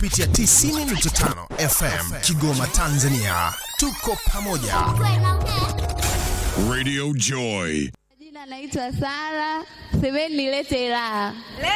kupitia 90.5 FM Kigoma, Tanzania. Tuko pamoja. Radio Joy. Jina naitwa Sara, semeni nilete raha.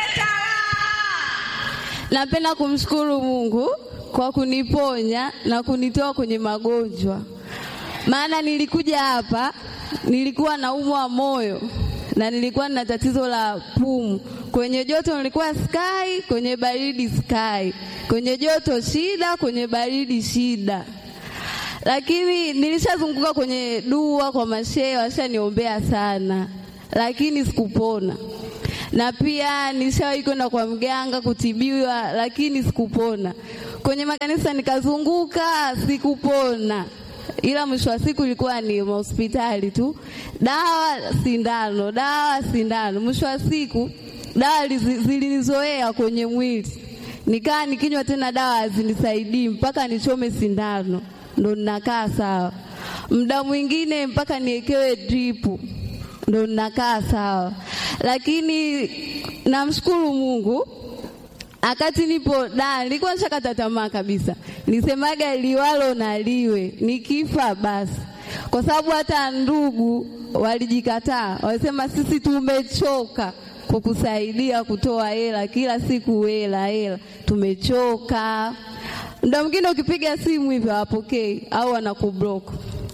Napenda kumshukuru Mungu kwa kuniponya na kunitoa kwenye magonjwa, maana nilikuja hapa nilikuwa naumwa moyo na nilikuwa na tatizo la pumu. Kwenye joto nilikuwa sky, kwenye baridi sky, kwenye joto shida, kwenye baridi shida lakini nilishazunguka kwenye dua kwa mashehe, washaniombea sana, lakini sikupona. Na pia nishawahi kwenda kwa mganga kutibiwa, lakini sikupona. Kwenye makanisa nikazunguka, sikupona, ila mwisho wa siku ilikuwa ni hospitali tu, dawa sindano, dawa sindano. Mwisho wa siku dawa lizi- zilinizoea kwenye mwili, nikaa nikinywa tena dawa hazinisaidii mpaka nichome sindano ndo ninakaa sawa. Muda mwingine mpaka niekewe dripu ndo ninakaa sawa, lakini namshukuru Mungu akati nipo da, nilikuwa nishakata tamaa kabisa, nisemaga liwalo na liwe, nikifa basi, kwa sababu hata ndugu walijikataa, walisema sisi tumechoka kukusaidia kutoa hela kila siku, hela hela, tumechoka. Muda mwingine ukipiga simu hivyo hawapokei au wanakublock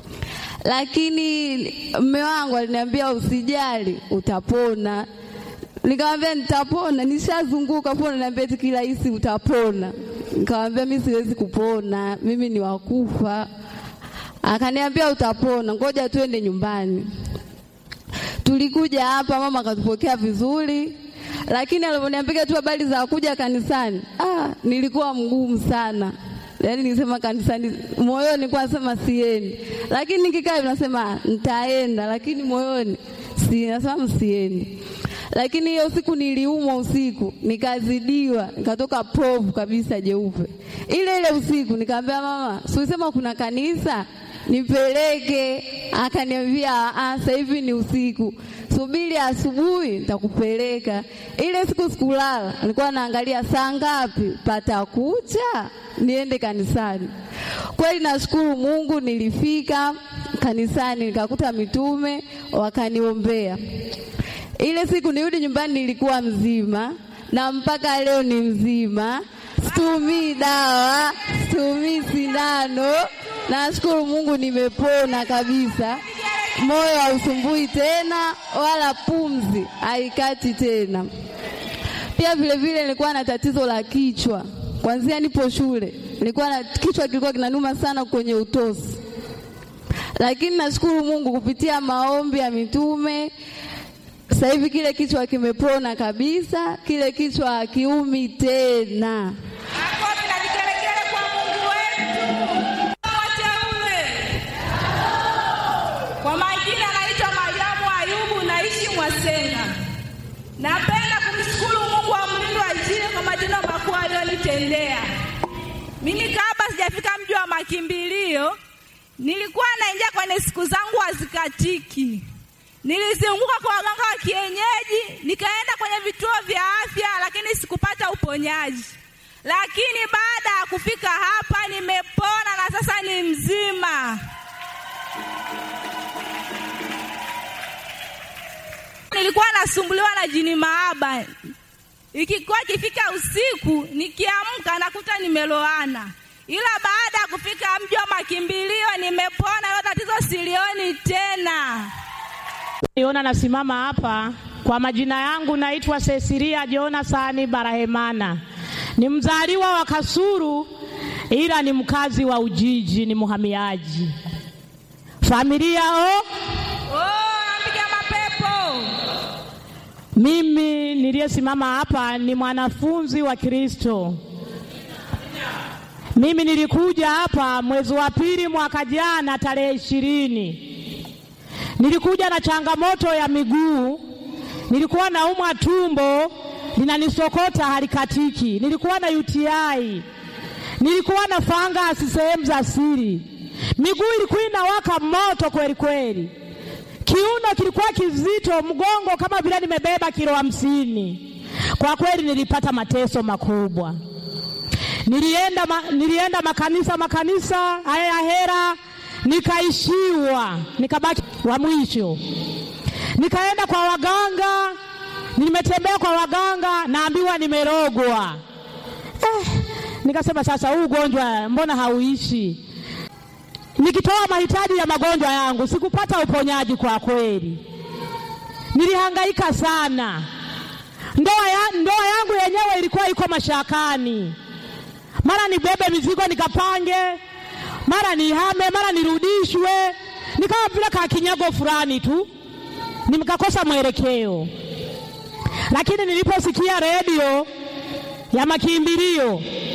lakini mme wangu aliniambia usijali, utapona. Nikamwambia nitapona, nishazunguka pona, niambia eti kirahisi utapona. Nikamwambia mimi siwezi kupona, mimi ni wakufa. Akaniambia utapona, ngoja tuende nyumbani. Tulikuja hapa, mama akatupokea vizuri, lakini alivyoniambia tu habari za kuja kanisani, ah, nilikuwa mgumu sana. Yaani nilisema kanisani, moyoni nilikuwa nasema siendi, lakini nikikaa hivi nasema nitaenda, lakini moyoni si nasema msiendi. Lakini hiyo siku niliumwa usiku, nikazidiwa, nikatoka povu kabisa jeupe. Ile ile usiku nikamwambia mama, si ulisema kuna kanisa nipeleke. Akaniambia ah, sasa hivi ni usiku, subiri asubuhi nitakupeleka. Ile siku sikulala, nilikuwa naangalia saa ngapi patakucha niende kanisani. Kweli nashukuru Mungu, nilifika kanisani nikakuta mitume wakaniombea. Ile siku nirudi nyumbani nilikuwa mzima na mpaka leo ni mzima, situmii dawa, situmii sindano. Nashukuru Mungu nimepona kabisa, moyo hausumbui tena wala pumzi haikati tena. Pia vile vile nilikuwa na tatizo la kichwa kwanzia nipo shule, nilikuwa na kichwa kilikuwa kinanuma sana kwenye utosi, lakini nashukuru Mungu kupitia maombi ya mitume sasa hivi kile kichwa kimepona kabisa, kile kichwa hakiumi tena. Makofi na vigelegele kwa Mungu wetu. Wateule. Kwa majina naitwa Mariamu Ayubu, naishi Mwasenga. Napenda kumshukuru Mungu wa mlindo wa Injili kwa matendo makuu aliyonitendea. Mimi kabla sijafika mji wa makimbilio, nilikuwa naingia kwenye siku zangu hazikatiki. Nilizunguka kwa waganga wa kienyeji, nikaenda kwenye vituo vya afya, lakini sikupata uponyaji. Lakini baada ya kufika hapa nimepona na sasa ni mzima. Nilikuwa nasumbuliwa na jini maaba, ikikuwa ikifika usiku nikiamka nakuta nimeloana, ila baada ya kufika mji wa makimbilio nimepona, hilo tatizo silioni tena. Niona nasimama hapa kwa majina yangu naitwa Cecilia Jonasani Barahemana. Ni mzaliwa wa Kasuru ila ni mkazi wa Ujiji, ni muhamiaji. Familia o, Oh, napiga mapepo. mimi niliyesimama hapa ni mwanafunzi wa Kristo. Mimi nilikuja hapa mwezi wa pili mwaka jana tarehe ishirini. Nilikuja na changamoto ya miguu, nilikuwa naumwa tumbo linanisokota halikatiki, nilikuwa na UTI, nilikuwa na fangasi sehemu za siri, miguu ilikuwa inawaka moto kweli kweli, kiuno kilikuwa kizito, mgongo kama vile nimebeba kilo hamsini. Kwa kweli nilipata mateso makubwa. Nilienda, ma, nilienda makanisa makanisa haya ya hera, nikaishiwa, nikabaki wa mwisho. Nikaenda kwa waganga, nimetembea kwa waganga, naambiwa nimerogwa. Eh, nikasema sasa, huu ugonjwa mbona hauishi? Nikitoa mahitaji ya magonjwa yangu sikupata uponyaji kwa kweli, nilihangaika sana. Ndoa, ya, ndoa yangu yenyewe ilikuwa iko mashakani, mara nibebe mizigo nikapange, mara nihame, mara nirudishwe, nikawa vile kakinyago fulani tu, nikakosa mwelekeo. Lakini niliposikia redio ya makimbilio